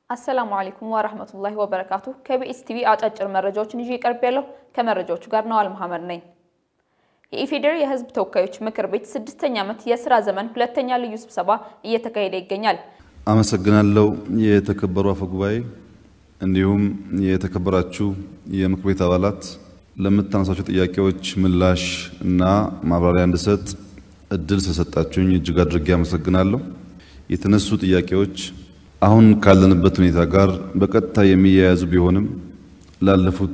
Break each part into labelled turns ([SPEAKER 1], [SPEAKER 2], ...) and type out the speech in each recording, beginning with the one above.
[SPEAKER 1] አሰላሙ አለይኩም ወራህመቱላሂ ወበረካቱ። ከቢኤስ ቲቪ አጫጭር መረጃዎችን ይዤ ቀርብ ያለሁ ከመረጃዎቹ ጋር ነዋል መሐመድ ነኝ። የኢፌዴሪ የሕዝብ ተወካዮች ምክር ቤት ስድስተኛ ዓመት የስራ ዘመን ሁለተኛ ልዩ ስብሰባ እየተካሄደ ይገኛል።
[SPEAKER 2] አመሰግናለሁ። የተከበሩ አፈ ጉባኤ፣ እንዲሁም የተከበራችሁ የምክር ቤት አባላት ለምታነሳቸው ጥያቄዎች ምላሽ እና ማብራሪያ እንድሰጥ እድል ስለሰጣችሁኝ እጅግ አድርጌ አመሰግናለሁ። የተነሱ ጥያቄዎች አሁን ካለንበት ሁኔታ ጋር በቀጥታ የሚያያዙ ቢሆንም ላለፉት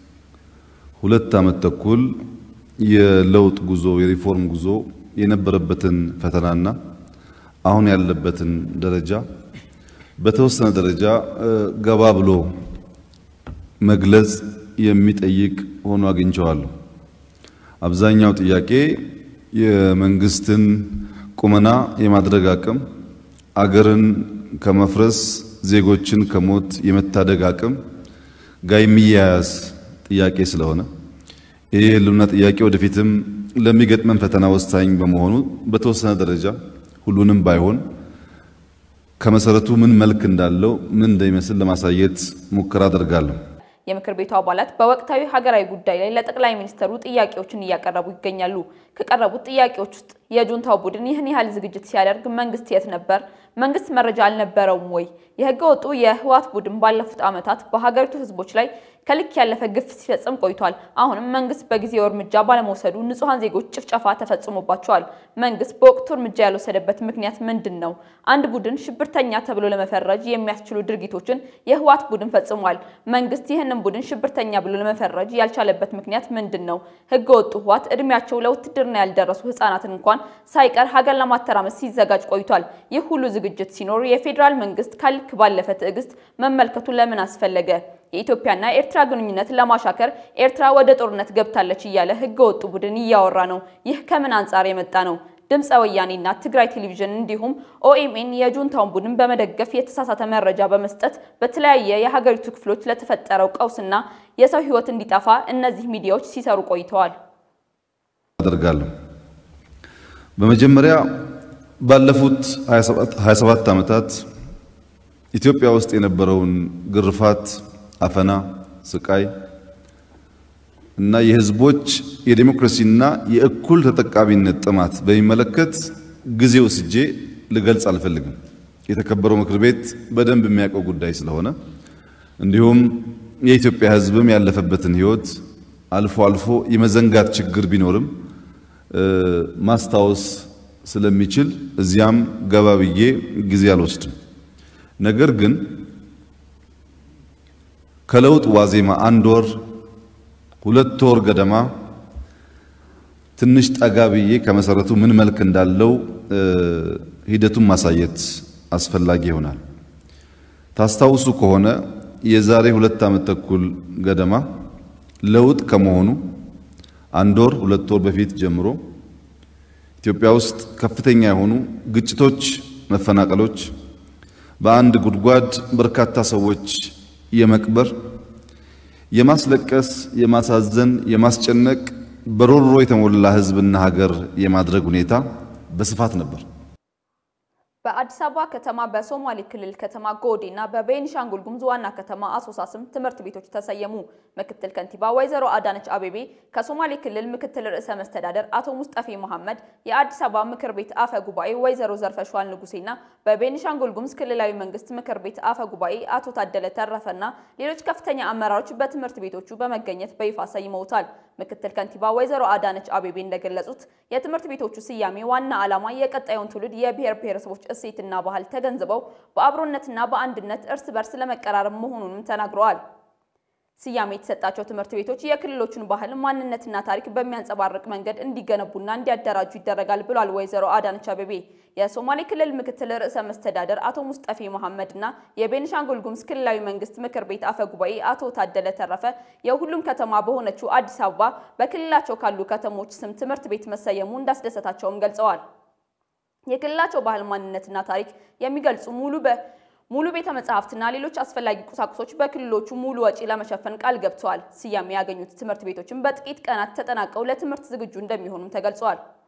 [SPEAKER 2] ሁለት ዓመት ተኩል የለውጥ ጉዞ የሪፎርም ጉዞ የነበረበትን ፈተናና አሁን ያለበትን ደረጃ በተወሰነ ደረጃ ገባ ብሎ መግለጽ የሚጠይቅ ሆኖ አግኝቸዋለሁ። አብዛኛው ጥያቄ የመንግስትን ቁመና የማድረግ አቅም፣ አገርን ከመፍረስ ዜጎችን ከሞት የመታደግ አቅም ጋር የሚያያዝ ጥያቄ ስለሆነ ይህ የህልውና ጥያቄ ወደፊትም ለሚገጥመን ፈተና ወሳኝ በመሆኑ በተወሰነ ደረጃ ሁሉንም ባይሆን ከመሰረቱ ምን መልክ እንዳለው ምን እንደሚመስል ለማሳየት ሙከራ አደርጋለሁ።
[SPEAKER 1] የምክር ቤቱ አባላት በወቅታዊ ሀገራዊ ጉዳይ ላይ ለጠቅላይ ሚኒስትሩ ጥያቄዎችን እያቀረቡ ይገኛሉ። ከቀረቡት ጥያቄዎች ውስጥ የጁንታው ቡድን ይህን ያህል ዝግጅት ሲያደርግ መንግስት የት ነበር? መንግስት መረጃ አልነበረውም ወይ? የህገ ወጡ የህወሓት ቡድን ባለፉት ዓመታት በሀገሪቱ ህዝቦች ላይ ከልክ ያለፈ ግፍ ሲፈጽም ቆይቷል። አሁንም መንግስት በጊዜው እርምጃ ባለመውሰዱ ንጹሐን ዜጎች ጭፍጨፋ ተፈጽሞባቸዋል። መንግስት በወቅቱ እርምጃ ያልወሰደበት ምክንያት ምንድን ነው? አንድ ቡድን ሽብርተኛ ተብሎ ለመፈረጅ የሚያስችሉ ድርጊቶችን የህወሓት ቡድን ፈጽሟል። መንግስት ይህንን ቡድን ሽብርተኛ ብሎ ለመፈረጅ ያልቻለበት ምክንያት ምንድን ነው? ህገ ወጡ ህወሓት እድሜያቸው ለውትድርና ያልደረሱ ህጻናትን እንኳን ሳይቀር ሀገር ለማተራመስ ሲዘጋጅ ቆይቷል። ይህ ሁሉ ዝግጅት ሲኖር የፌዴራል መንግስት ከልክ ባለፈ ትዕግስት መመልከቱ ለምን አስፈለገ? የኢትዮጵያና ኤርትራ ግንኙነት ለማሻከር ኤርትራ ወደ ጦርነት ገብታለች እያለ ህገ ወጡ ቡድን እያወራ ነው። ይህ ከምን አንጻር የመጣ ነው? ድምፀ ወያኔና ትግራይ ቴሌቪዥን እንዲሁም ኦኤምኤን የጁንታውን ቡድን በመደገፍ የተሳሳተ መረጃ በመስጠት በተለያየ የሀገሪቱ ክፍሎች ለተፈጠረው ቀውስና የሰው ህይወት እንዲጠፋ እነዚህ ሚዲያዎች ሲሰሩ ቆይተዋል።
[SPEAKER 2] አደርጋለሁ። በመጀመሪያ ባለፉት 27 ዓመታት ኢትዮጵያ ውስጥ የነበረውን ግርፋት፣ አፈና፣ ስቃይ እና የህዝቦች የዴሞክራሲና የእኩል ተጠቃሚነት ጥማት በሚመለከት ጊዜ ወስጄ ልገልጽ አልፈልግም። የተከበረው ምክር ቤት በደንብ የሚያውቀው ጉዳይ ስለሆነ እንዲሁም የኢትዮጵያ ህዝብም ያለፈበትን ህይወት አልፎ አልፎ የመዘንጋት ችግር ቢኖርም ማስታወስ ስለሚችል እዚያም ገባ ብዬ ጊዜ አልወስድም። ነገር ግን ከለውጥ ዋዜማ አንድ ወር ሁለት ወር ገደማ ትንሽ ጠጋ ብዬ ከመሰረቱ ምን መልክ እንዳለው ሂደቱን ማሳየት አስፈላጊ ይሆናል። ታስታውሱ ከሆነ የዛሬ ሁለት ዓመት ተኩል ገደማ ለውጥ ከመሆኑ አንድ ወር ሁለት ወር በፊት ጀምሮ ኢትዮጵያ ውስጥ ከፍተኛ የሆኑ ግጭቶች፣ መፈናቀሎች፣ በአንድ ጉድጓድ በርካታ ሰዎች የመቅበር የማስለቀስ፣ የማሳዘን፣ የማስጨነቅ በሮሮ የተሞላ ህዝብና ሀገር የማድረግ ሁኔታ በስፋት ነበር።
[SPEAKER 1] በአዲስ አበባ ከተማ በሶማሌ ክልል ከተማ ጎዴ እና በቤኒሻንጉል ጉሙዝ ዋና ከተማ አሶሳ ስም ትምህርት ቤቶች ተሰየሙ። ምክትል ከንቲባ ወይዘሮ አዳነች አቤቤ ከሶማሌ ክልል ምክትል ርዕሰ መስተዳደር አቶ ሙስጠፌ መሐመድ፣ የአዲስ አበባ ምክር ቤት አፈ ጉባኤ ወይዘሮ ዘርፈሽዋል ንጉሴና በቤኒሻንጉል ጉሙዝ ክልላዊ መንግስት ምክር ቤት አፈ ጉባኤ አቶ ታደለ ተረፈና ሌሎች ከፍተኛ አመራሮች በትምህርት ቤቶቹ በመገኘት በይፋ ሰይመውታል። ምክትል ከንቲባ ወይዘሮ አዳነች አቤቤ እንደገለጹት የትምህርት ቤቶቹ ስያሜ ዋና ዓላማ የቀጣዩን ትውልድ የብሔር ብሔረሰቦች እሴትና ባህል ተገንዝበው በአብሮነትና በአንድነት እርስ በርስ ለመቀራረብ መሆኑንም ተናግረዋል። ስያሜ የተሰጣቸው ትምህርት ቤቶች የክልሎቹን ባህል ማንነትና ታሪክ በሚያንጸባርቅ መንገድ እንዲገነቡና እንዲያደራጁ ይደረጋል ብሏል ወይዘሮ አዳነች አቤቤ። የሶማሌ ክልል ምክትል ርዕሰ መስተዳደር አቶ ሙስጠፌ መሐመድ እና የቤኒሻንጉል ጉሙዝ ክልላዊ መንግስት ምክር ቤት አፈ ጉባኤ አቶ ታደለ ተረፈ የሁሉም ከተማ በሆነችው አዲስ አበባ በክልላቸው ካሉ ከተሞች ስም ትምህርት ቤት መሰየሙ እንዳስደሰታቸውም ገልጸዋል። የክልላቸው ባህል ማንነትና ታሪክ የሚገልጹ ሙሉ በ ሙሉ ቤተ መጻሕፍትና ሌሎች አስፈላጊ ቁሳቁሶች በክልሎቹ ሙሉ ወጪ ለመሸፈን ቃል ገብተዋል። ስያሜ ያገኙት ትምህርት ቤቶችም በጥቂት ቀናት ተጠናቀው ለትምህርት ዝግጁ እንደሚሆኑም ተገልጸዋል።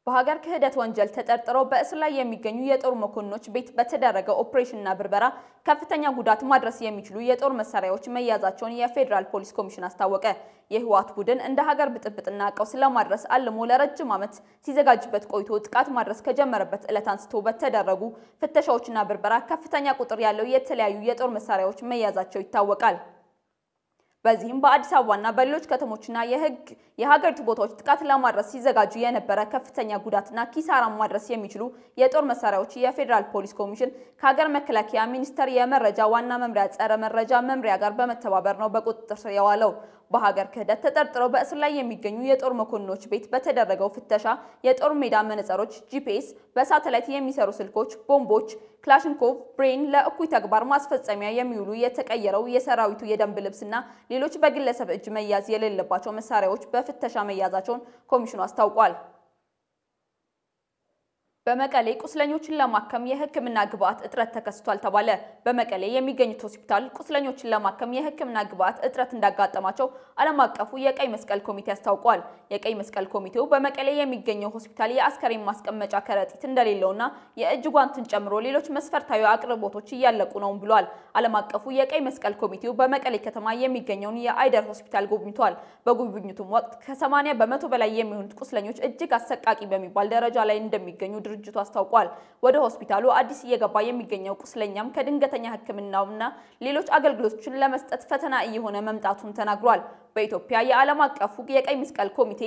[SPEAKER 1] በሀገር ክህደት ወንጀል ተጠርጥረው በእስር ላይ የሚገኙ የጦር መኮንኖች ቤት በተደረገ ኦፕሬሽንና ብርበራ ከፍተኛ ጉዳት ማድረስ የሚችሉ የጦር መሳሪያዎች መያዛቸውን የፌዴራል ፖሊስ ኮሚሽን አስታወቀ። የህወሓት ቡድን እንደ ሀገር ብጥብጥና ቀውስ ለማድረስ አልሞ ለረጅም ዓመት ሲዘጋጅበት ቆይቶ ጥቃት ማድረስ ከጀመረበት ዕለት አንስቶ በተደረጉ ፍተሻዎችና ብርበራ ከፍተኛ ቁጥር ያለው የተለያዩ የጦር መሳሪያዎች መያዛቸው ይታወቃል። በዚህም በአዲስ አበባና በሌሎች ከተሞችና የህግ የሀገሪቱ ቦታዎች ጥቃት ለማድረስ ሲዘጋጁ የነበረ ከፍተኛ ጉዳትና ኪሳራ ማድረስ የሚችሉ የጦር መሳሪያዎች የፌዴራል ፖሊስ ኮሚሽን ከሀገር መከላከያ ሚኒስቴር የመረጃ ዋና መምሪያ ጸረ መረጃ መምሪያ ጋር በመተባበር ነው በቁጥጥር ስር የዋለው። በሀገር ክህደት ተጠርጥረው በእስር ላይ የሚገኙ የጦር መኮንኖች ቤት በተደረገው ፍተሻ የጦር ሜዳ መነጽሮች፣ ጂፒኤስ፣ በሳተላይት የሚሰሩ ስልኮች፣ ቦምቦች፣ ክላሽንኮቭ፣ ብሬን፣ ለእኩይ ተግባር ማስፈጸሚያ የሚውሉ የተቀየረው የሰራዊቱ የደንብ ልብስና ሌሎች በግለሰብ እጅ መያዝ የሌለባቸው መሳሪያዎች በፍተሻ መያዛቸውን ኮሚሽኑ አስታውቋል። በመቀሌ ቁስለኞችን ለማከም የሕክምና ግብዓት እጥረት ተከስቷል ተባለ። በመቀሌ የሚገኙት ሆስፒታል ቁስለኞችን ለማከም የሕክምና ግብዓት እጥረት እንዳጋጠማቸው ዓለም አቀፉ የቀይ መስቀል ኮሚቴ አስታውቋል። የቀይ መስቀል ኮሚቴው በመቀሌ የሚገኘው ሆስፒታል የአስከሬን ማስቀመጫ ከረጢት እንደሌለውና የእጅ ጓንትን ጨምሮ ሌሎች መስፈርታዊ አቅርቦቶች እያለቁ ነው ብሏል። ዓለም አቀፉ የቀይ መስቀል ኮሚቴው በመቀሌ ከተማ የሚገኘውን የአይደር ሆስፒታል ጎብኝቷል። በጉብኝቱም ወቅት ከ80 በመቶ በላይ የሚሆኑት ቁስለኞች እጅግ አሰቃቂ በሚባል ደረጃ ላይ እንደሚገኙ ድርጅቱ አስታውቋል። ወደ ሆስፒታሉ አዲስ እየገባ የሚገኘው ቁስለኛም ከድንገተኛ ሕክምናውና ሌሎች አገልግሎቶችን ለመስጠት ፈተና እየሆነ መምጣቱን ተናግሯል። በኢትዮጵያ የዓለም አቀፉ የቀይ መስቀል ኮሚቴ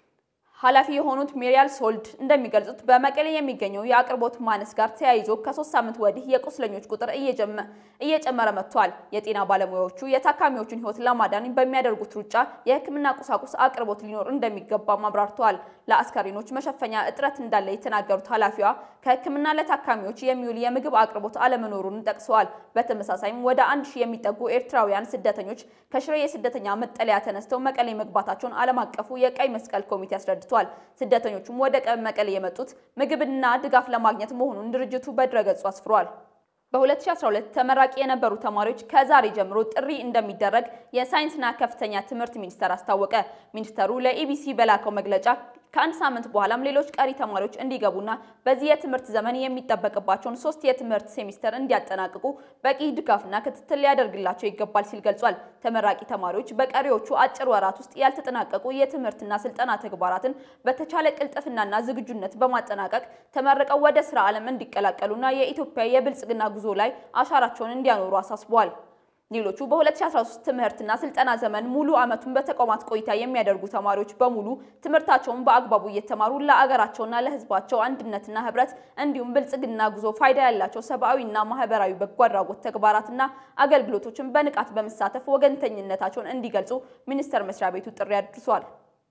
[SPEAKER 1] ኃላፊ የሆኑት ሜሪያል ሶልድ እንደሚገልጹት በመቀሌ የሚገኘው የአቅርቦት ማነስ ጋር ተያይዞ ከሶስት ሳምንት ወዲህ የቁስለኞች ቁጥር እየጨመረ መጥቷል። የጤና ባለሙያዎቹ የታካሚዎችን ሕይወት ለማዳን በሚያደርጉት ሩጫ የሕክምና ቁሳቁስ አቅርቦት ሊኖር እንደሚገባም አብራርተዋል። ለአስከሬኖች መሸፈኛ እጥረት እንዳለ የተናገሩት ኃላፊዋ ከሕክምና ለታካሚዎች የሚውል የምግብ አቅርቦት አለመኖሩን ጠቅሰዋል። በተመሳሳይም ወደ አንድ ሺህ የሚጠጉ ኤርትራውያን ስደተኞች ከሽሬ የስደተኛ መጠለያ ተነስተው መቀሌ መግባታቸውን ዓለም አቀፉ የቀይ መስቀል ኮሚቴ አስረድቷል። ስደተኞቹም ወደ መቀሌ የመጡት ምግብና ድጋፍ ለማግኘት መሆኑን ድርጅቱ በድረገጹ አስፍሯል። በ2012 ተመራቂ የነበሩ ተማሪዎች ከዛሬ ጀምሮ ጥሪ እንደሚደረግ የሳይንስና ከፍተኛ ትምህርት ሚኒስቴር አስታወቀ። ሚኒስቴሩ ለኢቢሲ በላከው መግለጫ ከአንድ ሳምንት በኋላም ሌሎች ቀሪ ተማሪዎች እንዲገቡና በዚህ የትምህርት ዘመን የሚጠበቅባቸውን ሶስት የትምህርት ሴሚስተር እንዲያጠናቅቁ በቂ ድጋፍና ክትትል ሊያደርግላቸው ይገባል ሲል ገልጿል። ተመራቂ ተማሪዎች በቀሪዎቹ አጭር ወራት ውስጥ ያልተጠናቀቁ የትምህርትና ስልጠና ተግባራትን በተቻለ ቅልጥፍናና ዝግጁነት በማጠናቀቅ ተመርቀው ወደ ስራ ዓለም እንዲቀላቀሉና የኢትዮጵያ የብልጽግና ጉዞ ላይ አሻራቸውን እንዲያኖሩ አሳስበዋል። ሌሎቹ በ2013 ትምህርትና ስልጠና ዘመን ሙሉ ዓመቱን በተቋማት ቆይታ የሚያደርጉ ተማሪዎች በሙሉ ትምህርታቸውን በአግባቡ እየተማሩ ለአገራቸውና ለሕዝባቸው አንድነትና ሕብረት እንዲሁም ብልጽግና ጉዞ ፋይዳ ያላቸው ሰብአዊና ማህበራዊ በጎ አድራጎት ተግባራትና አገልግሎቶችን በንቃት በመሳተፍ ወገንተኝነታቸውን እንዲገልጹ ሚኒስቴር መስሪያ ቤቱ ጥሪ አድርሷል።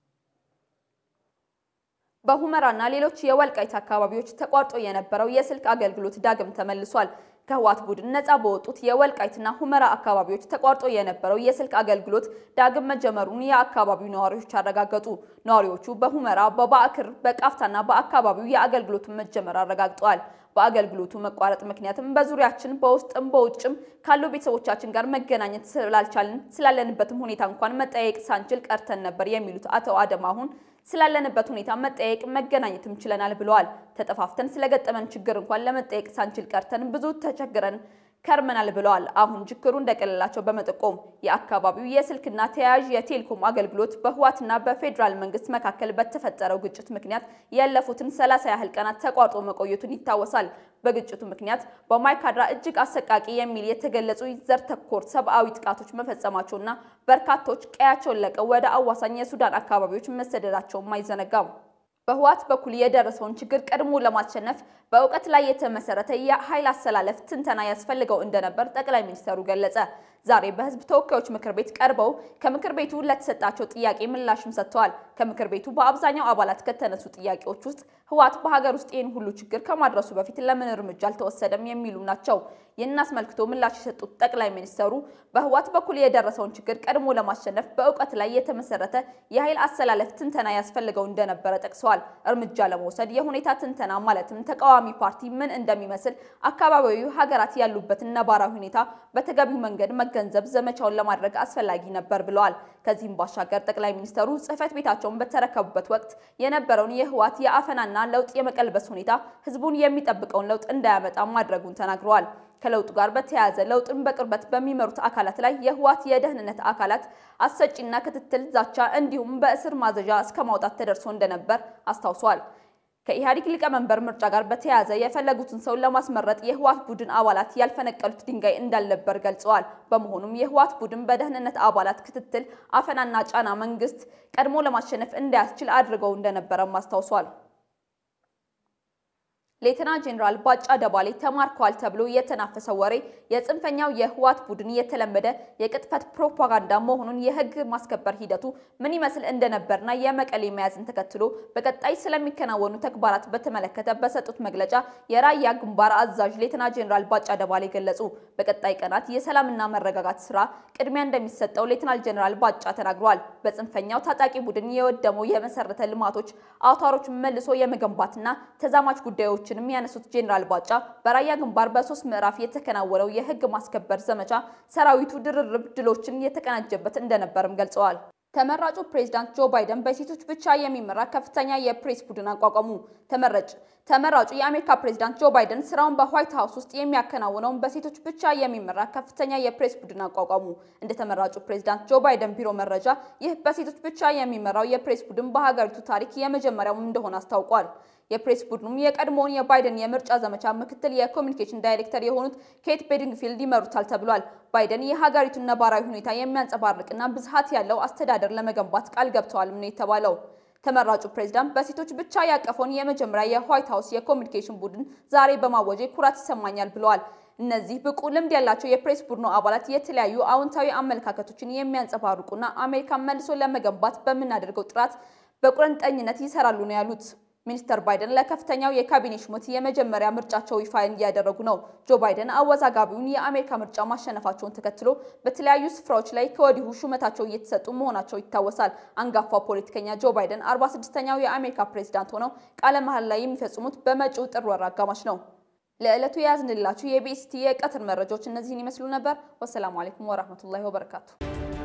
[SPEAKER 1] በሁመራና ሌሎች የወልቃይት አካባቢዎች ተቋርጦ የነበረው የስልክ አገልግሎት ዳግም ተመልሷል። ከህወሓት ቡድን ነጻ በወጡት የወልቃይትና ሁመራ አካባቢዎች ተቋርጦ የነበረው የስልክ አገልግሎት ዳግም መጀመሩን የአካባቢው ነዋሪዎች አረጋገጡ። ነዋሪዎቹ በሁመራ፣ በባዕክር፣ በቃፍታና በአካባቢው የአገልግሎቱን መጀመር አረጋግጠዋል። በአገልግሎቱ መቋረጥ ምክንያትም በዙሪያችን በውስጥም በውጭም ካሉ ቤተሰቦቻችን ጋር መገናኘት ስላልቻልን ስላለንበትም ሁኔታ እንኳን መጠያየቅ ሳንችል ቀርተን ነበር የሚሉት አቶ አደም አሁን ስላለንበት ሁኔታ መጠየቅ መገናኘትም ችለናል ብለዋል። ተጠፋፍተን ስለገጠመን ችግር እንኳን ለመጠየቅ ሳንችል ቀርተን ብዙ ተቸግረን ከርመናል ብለዋል። አሁን ችግሩ እንደቀለላቸው በመጠቆም የአካባቢው የስልክና ተያያዥ የቴሌኮም አገልግሎት በህወሓትና በፌዴራል መንግስት መካከል በተፈጠረው ግጭት ምክንያት ያለፉትን ሰላሳ ያህል ቀናት ተቋርጦ መቆየቱን ይታወሳል። በግጭቱ ምክንያት በማይካድራ እጅግ አሰቃቂ የሚል የተገለጹ ዘር ተኮር ሰብአዊ ጥቃቶች መፈጸማቸውና በርካቶች ቀያቸውን ለቀው ወደ አዋሳኝ የሱዳን አካባቢዎች መሰደዳቸውም አይዘነጋም። በህወሓት በኩል የደረሰውን ችግር ቀድሞ ለማሸነፍ በእውቀት ላይ የተመሰረተ የኃይል አሰላለፍ ትንተና ያስፈልገው እንደነበር ጠቅላይ ሚኒስትሩ ገለጸ። ዛሬ በህዝብ ተወካዮች ምክር ቤት ቀርበው ከምክር ቤቱ ለተሰጣቸው ጥያቄ ምላሽም ሰጥተዋል። ከምክር ቤቱ በአብዛኛው አባላት ከተነሱ ጥያቄዎች ውስጥ ህወሓት በሀገር ውስጥ ይህን ሁሉ ችግር ከማድረሱ በፊት ለምን እርምጃ አልተወሰደም የሚሉ ናቸው። ይህን አስመልክቶ ምላሽ የሰጡት ጠቅላይ ሚኒስትሩ በህወሓት በኩል የደረሰውን ችግር ቀድሞ ለማሸነፍ በእውቀት ላይ የተመሰረተ የኃይል አሰላለፍ ትንተና ያስፈልገው እንደነበረ ጠቅሰዋል። እርምጃ ለመውሰድ የሁኔታ ትንተና ማለትም ተቃዋሚ ፓርቲ ምን እንደሚመስል፣ አካባቢያዊ ሀገራት ያሉበትን ነባራዊ ሁኔታ በተገቢው መንገድ መገንዘብ ዘመቻውን ለማድረግ አስፈላጊ ነበር ብለዋል። ከዚህም ባሻገር ጠቅላይ ሚኒስትሩ ጽህፈት ቤታቸውን በተረከቡበት ወቅት የነበረውን የህወሓት የአፈናና ለውጥ የመቀልበስ ሁኔታ ህዝቡን የሚጠብቀውን ለውጥ እንዳያመጣ ማድረጉን ተናግረዋል። ከለውጡ ጋር በተያያዘ ለውጥን በቅርበት በሚመሩት አካላት ላይ የህወሓት የደህንነት አካላት አሰጪና ክትትል፣ ዛቻ እንዲሁም በእስር ማዘዣ እስከ ማውጣት ተደርሶ እንደነበር አስታውሷል። ከኢህአዴግ ሊቀመንበር ምርጫ ጋር በተያያዘ የፈለጉትን ሰው ለማስመረጥ የህወሓት ቡድን አባላት ያልፈነቀሉት ድንጋይ እንዳልነበር ገልጸዋል። በመሆኑም የህወሓት ቡድን በደህንነት አባላት ክትትል፣ አፈናና ጫና መንግስት ቀድሞ ለማሸነፍ እንዳያስችል አድርገው እንደነበረም አስታውሷል። ሌተና ጄኔራል ባጫ ደባሌ ተማርከዋል ተብሎ የተናፈሰው ወሬ የጽንፈኛው የህወሓት ቡድን የተለመደ የቅጥፈት ፕሮፓጋንዳ መሆኑን የህግ ማስከበር ሂደቱ ምን ይመስል እንደነበርና የመቀሌ መያዝን ተከትሎ በቀጣይ ስለሚከናወኑ ተግባራት በተመለከተ በሰጡት መግለጫ የራያ ግንባር አዛዥ ሌተና ጄኔራል ባጫ ደባሌ ገለጹ። በቀጣይ ቀናት የሰላምና መረጋጋት ስራ ቅድሚያ እንደሚሰጠው ሌተናል ጄኔራል ባጫ ተናግረዋል። በጽንፈኛው ታጣቂ ቡድን የወደመው የመሰረተ ልማቶች አውታሮች መልሶ የመገንባትና ተዛማች ጉዳዮች ም ያነሱት ጄኔራል ባጫ በራያ ግንባር በሶስት ምዕራፍ የተከናወነው የህግ ማስከበር ዘመቻ ሰራዊቱ ድርርብ ድሎችን የተቀናጀበት እንደነበርም ገልጸዋል። ተመራጩ ፕሬዝዳንት ጆ ባይደን በሴቶች ብቻ የሚመራ ከፍተኛ የፕሬስ ቡድን አቋቋሙ። ተመረጭ ተመራጩ የአሜሪካ ፕሬዝዳንት ጆ ባይደን ስራውን በዋይት ሀውስ ውስጥ የሚያከናውነውን በሴቶች ብቻ የሚመራ ከፍተኛ የፕሬስ ቡድን አቋቋሙ። እንደ ተመራጩ ፕሬዝዳንት ጆ ባይደን ቢሮ መረጃ ይህ በሴቶች ብቻ የሚመራው የፕሬስ ቡድን በሀገሪቱ ታሪክ የመጀመሪያው እንደሆነ አስታውቋል። የፕሬስ ቡድኑም የቀድሞውን የባይደን የምርጫ ዘመቻ ምክትል የኮሚኒኬሽን ዳይሬክተር የሆኑት ኬት ቤዲንግፊልድ ይመሩታል ተብሏል። ባይደን የሀገሪቱን ነባራዊ ሁኔታ የሚያንጸባርቅና ብዝሃት ያለው አስተዳደር ለመገንባት ቃል ገብተዋልም ነው የተባለው። ተመራጩ ፕሬዝዳንት በሴቶች ብቻ ያቀፈውን የመጀመሪያ የዋይት ሀውስ የኮሚኒኬሽን ቡድን ዛሬ በማወጄ ኩራት ይሰማኛል ብለዋል። እነዚህ ብቁ ልምድ ያላቸው የፕሬስ ቡድኑ አባላት የተለያዩ አዎንታዊ አመለካከቶችን የሚያንጸባርቁና አሜሪካን መልሶ ለመገንባት በምናደርገው ጥረት በቁርጠኝነት ይሰራሉ ነው ያሉት። ሚኒስተር ባይደን ለከፍተኛው የካቢኔ ሹመት የመጀመሪያ ምርጫቸው ይፋ እያደረጉ ነው። ጆ ባይደን አወዛጋቢውን የአሜሪካ ምርጫ ማሸነፋቸውን ተከትሎ በተለያዩ ስፍራዎች ላይ ከወዲሁ ሹመታቸው እየተሰጡ መሆናቸው ይታወሳል። አንጋፋው ፖለቲከኛ ጆ ባይደን 46ኛው የአሜሪካ ፕሬዝዳንት ሆነው ቃለ መሃላ ላይ የሚፈጽሙት በመጪው ጥር ወር አጋማሽ ነው። ለዕለቱ የያዝንላችሁ የቢኤስቲ የቀትር መረጃዎች እነዚህን ይመስሉ ነበር። ወሰላሙ አሌይኩም ወራህመቱላሂ ወበረካቱ።